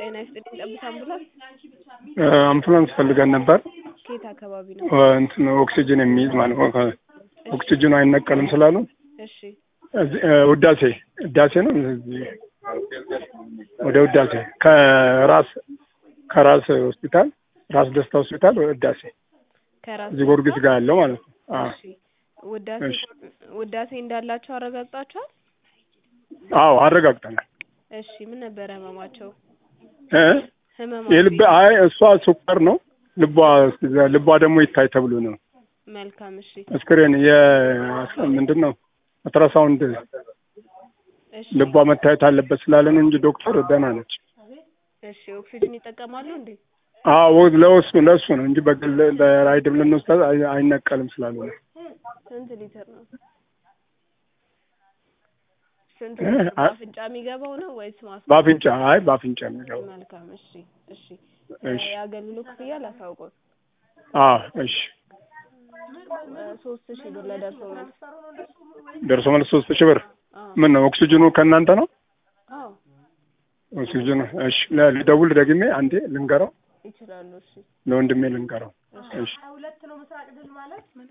ጤና ይስጥልኝ። ጠብታ አምቡላንስ አምቡላንስ ፈልገን ነበር። ከየት አካባቢ ነው? እንትን ኦክሲጅን የሚይዝ ማለት ነው። ኦክሲጅኑ አይነቀልም ስላሉ እሺ እዚህ ውዳሴ ውዳሴ ነው። እዚህ ወደ ውዳሴ ከራስ ከራስ ሆስፒታል ራስ ደስታ ሆስፒታል ውዳሴ ከራስ እዚህ ጊዮርጊስ ጋር ያለው ማለት ነው። አዎ እሺ ውዳሴ እሺ። ውዳሴ እንዳላቸው አረጋግጣችኋል? አዎ አረጋግጠናል። እሺ ምን ነበረ ህመማቸው? እ ህመማ የልብ አይ እሷ ስኳር ነው ልቧ ልቧ ደግሞ ይታይ ተብሎ ነው መልካም እሺ ስክሪን የ ምንድን ነው አልትራሳውንድ እሺ ልቧ መታየት አለበት ስላለን እንጂ ዶክተር ደህና ነች። እሺ ኦክሲጅን ይጠቀማሉ እንዴ? አዎ ለእሱ ለእሱ ነው እንጂ በግል በራይድም ልንወስዳት አይ- አይነቀልም ስላሉ ነው። ስንት ሊትር ነው? ስንት እ ሊትር? አ- በአፍንጫ የሚገባው ነው ወይስ ማስ በአፍንጫ አይ በአፍንጫ የሚገባ መልካም እሺ እሺ እሺ። የአገልግሎት ክፍያ ላሳውቀው አዎ እሺ። ሶስት ሺህ ብር ለደርሶ መልስ ደርሶ መልስ ሶስት ሺህ ብር አዎ ምን ነው ኦክሲጅኑ ከእናንተ ነው? አዎ ኦክሲጅኑ እሺ። ለ- ልደውል ደግሜ አንዴ ልንገረው ይችላሉ እሺ ለወንድሜ ልንገረው እሺ።